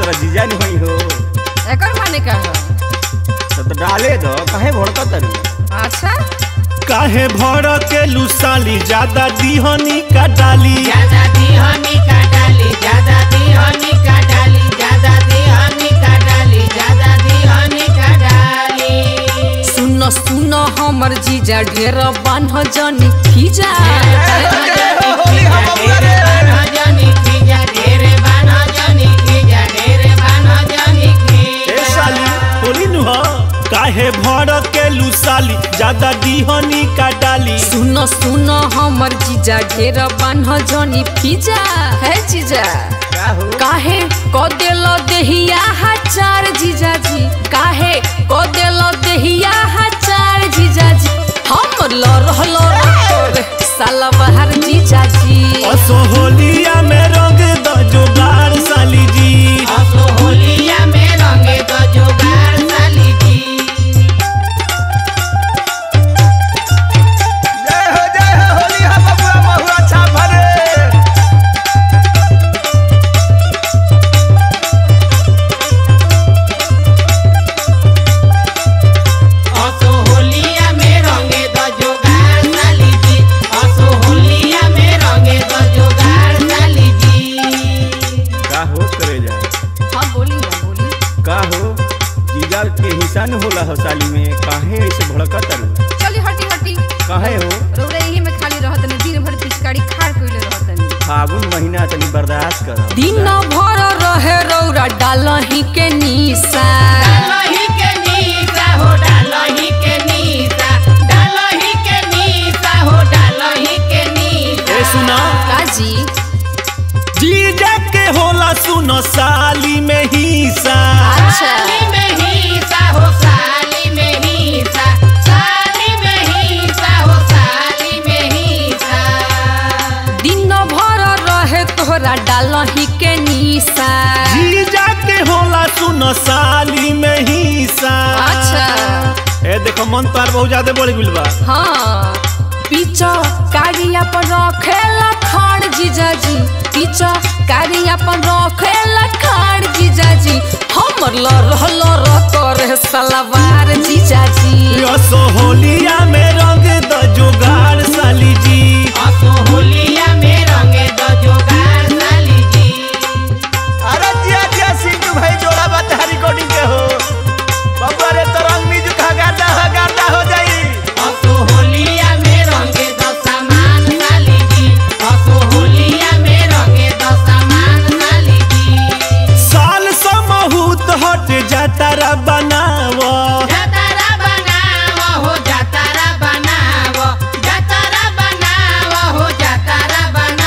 तोरा जीजा नहीं हुई हो एकर माने का है तो, तो डाले दो काहे भड़का तरू अच्छा काहे भर के लुसाली ज्यादा दीहनी का डाली ज्यादा दिहनी का डाली ज्यादा दिहनी का डाली ज्यादा दिहनी का डाली ज्यादा दिहनी का डाली सुन सुन हमर जीजा ढेर बान्ह जनी खीजा होली हम बबुआ रे बान्ह जनी खीजा ढेरे बान्ह जनी खीजा ढेरे बान्ह जनी ए खीजा साली होली नु हो काहे भर के लुसाली ज्यादा दीहनी का डाली सुन सुन हमर जीजा ढेर बान्ह जनी खीजा है जीजा का हो काहे क देल देहिया हजार जीजाजी काहे क देल देहिया हजार जीजाजी हम लड़ लड़ साला बाहर जीजाजी असो होलिया में रंग द जोगार साली जी असो होलिया में रंगे तो जुगाड़ साली जी जय हो जय हो होली हम बबुआ महुआ छाप रे असो होलिया में रंगे तो जुगाड़ साली जी असो होलिया में रंगे तो जुगाड़ साली जी का हो करे जाए हाँ बोली ना बोली का हो जीजा के हिस्सा न होला हो साली में काहे ऐसे भड़का तरू चली हटी हटी काहे हो रौरा यही में खाली रहत नहीं दिन भर पिचकारी खाड़ कइले रहत नहीं फागुन महीना तनी बर्दाश्त कर दिन भर रहे रौरा डालही के निशा डालही के नीसा हो डालही के नीसा डालही के नीसा हो डालही के नीसा ए सुना काजी जीजा के होला सुनो साली में हिस्सा अच्छा साली में हीसा हो साली में हीसा साली में हीसा हो साली में हीसा दिन भर रहे तोहरा डालही के निशा जीजा के होला सुनो साली में हिस्सा अच्छा ए देखो मन तार बहुत ज्यादा बढ़ गइल बा हाँ पीछा कारिया पर रखेला खाड़ जीजाजी पीछा कारिया पर रखेला खाड़ जीजाजी हमर लर लर करे सलवार जीजाजी असो होलिया में रंग द जोगार साली जी असो होलिया में रंगे दो जुगाड़ साली जी अरे जिया जिया सिंटू भाई जोड़ा बता रिकॉर्डिंग के हो बबुआ रे तो रंग म्यूजिक हा गाता हा गाता हो जाई असो होलिया में रंगे दो सामान साली जी असो होलिया में रंगे दो सामान साली जी साल समहूत हट जातारा बनाव जातारा बनाव हो जातारा बनाव जातारा बनाव हो जातारा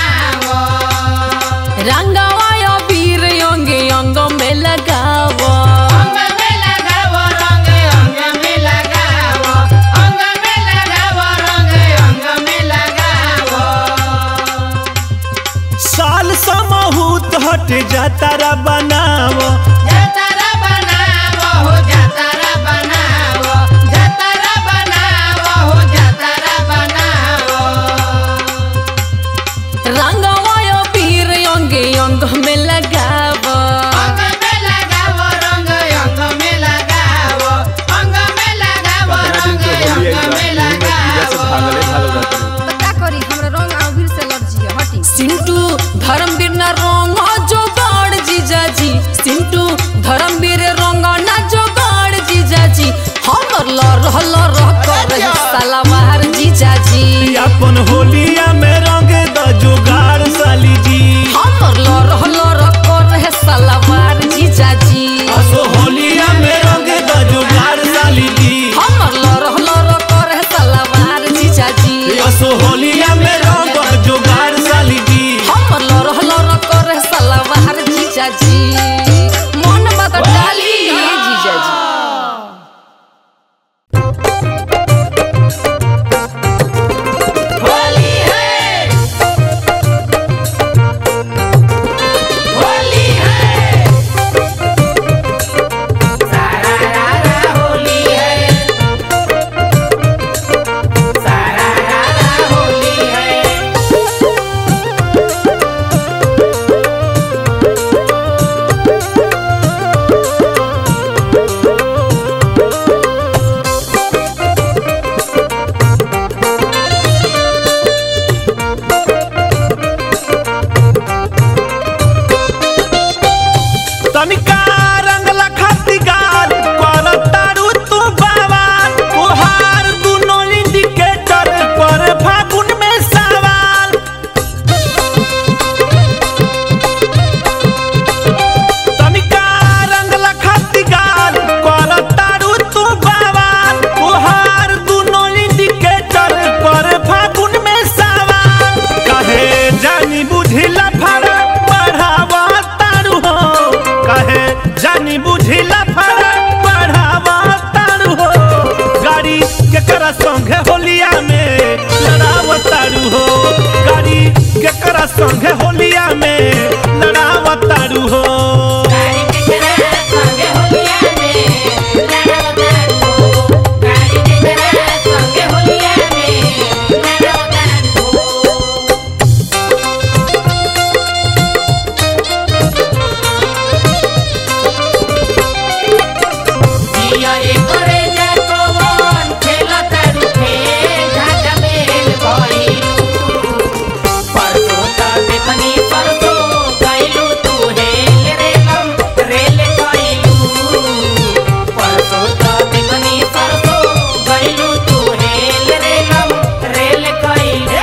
बनाव रंगवा वीर अंगे अंग में लगाव अंग में लगाव रंग अंग में लगाव अंग में लगाव रंग अंग में लगाव साल समहूत हट जातारा बनाव जातारा बनाव हो जातारा बनाव जातारा बनाव हो जातारा बनाव रंगवा वीर अंगे अंग में लगाव अंग में लगाव रंग अंग में लगाव अंग में लगाव पंद्रह दिन रंग से होली आई अंग बा में जीजा से भागले भागल जाता लगाव तो का करी हमरा रंग आविर से लग जिया हटी सिंटू धर्मवीर ना रंग जोगाड़ जीजाजी सिंटू धर्मवीर रंग ना जोगाड़ जीजाजी हमर लर लर करे सलवार जीजाजी अपन होलिया में रंग द जोगार साली जी हमर लर लर करे सलवार जीजाजी असो होलिया में रंग द जोगार साली जी हमर लर लर करे सलवार जीजाजी असो होलिया में रंग द जोगार साली जी हमर लर लर करे सलवार जीजाजी मन बता डाली जीजाजी होली है होली है सारा रारा होली है सारा रारा होली है तनिका रंगला खाती गाल कर तारू तू बावाल तोहार दुनो इंडिकेटर पर फागुन में सवाल तनिका रंगला खाती गाल कर तारू तू बावाल तोहार दुनो इंडिकेटर पर फागुन में सवाल कहे जानी बुझिला फरक बढ़ावा तारू हो कहे जानी बुझिला फरक बढ़ावा तारू हो गाड़ी केकरा संगे होलिया में लड़ाव तारू हो गाड़ी केकरा संगे होलिया में लड़ाव तारू हो गाड़ी के करा संगे होलिया में लड़ावतार हो गाड़ी के करा संगे होलिया में लड़ावतार हो जिया एकरे जातो वन खेलता रुखे झाटा मेल भइलू परसो त देखनी परसो गइलू तू हेल रेलम रेल गइलू परसो त देखनी परसो गइलू तू हेल रेलम रेल गइलू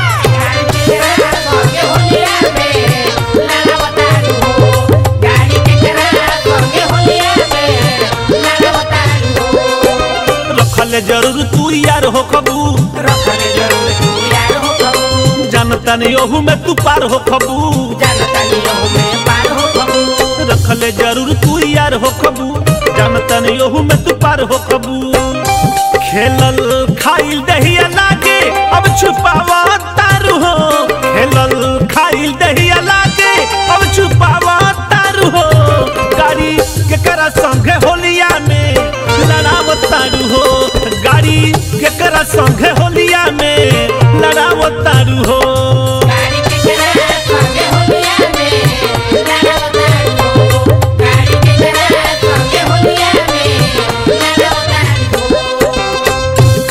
गाड़ी के करा संगे होलिया में लड़ावतार हो गाड़ी के करा संगे होलिया में लड़ावतार हो रखले जरूर तू यार हो कबू रखल जरूर तू यार हो कबू जानता नहीं ओहू में तू पार हो कबू जानता नहीं हो में पार हो कबू रखले जरूर तू यार हो कबू जानता नहीं ओहू में तू पार हो कबू खेलल खाइल दहिया लागे अब छुपावा तारू हो खेलल खाइल दहिया लागे अब छुपावा तारू हो गाड़ी केकरा संगे होलिया में लड़ाव तारू हो गाड़ी केकरा संगे होलिया में लड़ाव तारू हो गाड़ी के करा संगे होलिया में लड़ावतार हो गाड़ी के करा संगे होलिया में लड़ावतार हो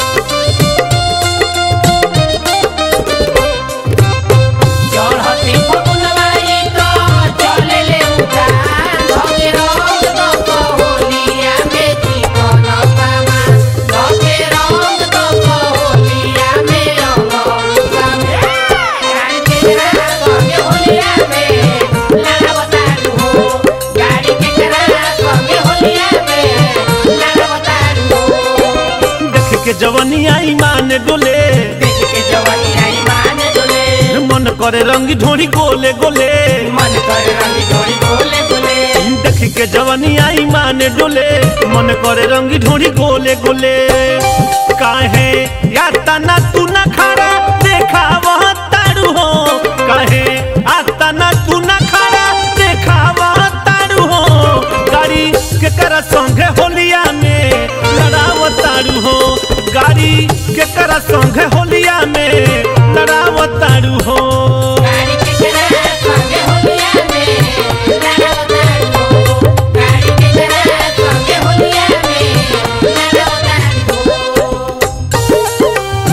चढ़ती फगुनवाई तो चले ले उतार धके रंग दक होलिया में चिकन पामा धके रंग दक होलिया में रंगौसा में गाड़ी के करा संगे होलिया में लड़ावतार हो गाड़ी के करा संगे होलिया में लड़ावतार हो देख के जवनिया ईमान डोले देख के जवानी आई मान डोले मन करे रंग ढोरी गोले गोले मन कर रंग जोड़ी बोले बोले देख के जवनिया ईमान डोले मन करे रंग ढोरी गोले गोले काहे याता ना तू ना खड़ा देखा वह तारू हो काहे आता ना तू ना खड़ा देखा वह तारू हो गाड़ी के करा संगे होलिया में लड़ाव तारू हो गाड़ी के करा संगे होलिया में लड़ाव तारू हो गाड़ी के करा संगे होलिया में लड़ावतार हो गाड़ी के करा संगे होलिया में लड़ावतार हो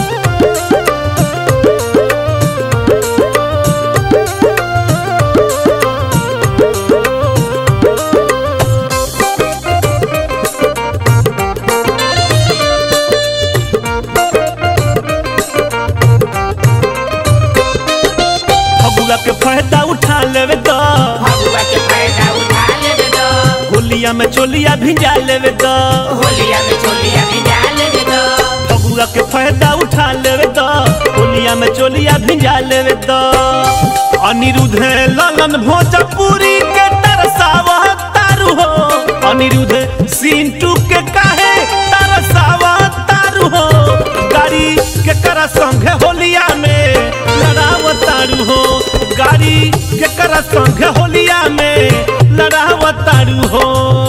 फगुआ के फायदा उठा लेवे तो भगवा के फायदा उठा लेवे दो होलिया में चोलिया भिजा लेवे तो होलिया में चोलिया भी डाल लेवे दो फगुआ के फायदा उठा लेवे तो होलिया में चोलिया भिजा लेवे तो अनिरुद्ध ललन भोजपुरी के तरसावा तारू हो अनिरुद्ध सिंटू के काहे तरसावा तारू हो गाड़ी के करा संगे होलिया में लड़ाव तारू हो गाड़ी के करा संगे होलिया में लड़ाव तारू हो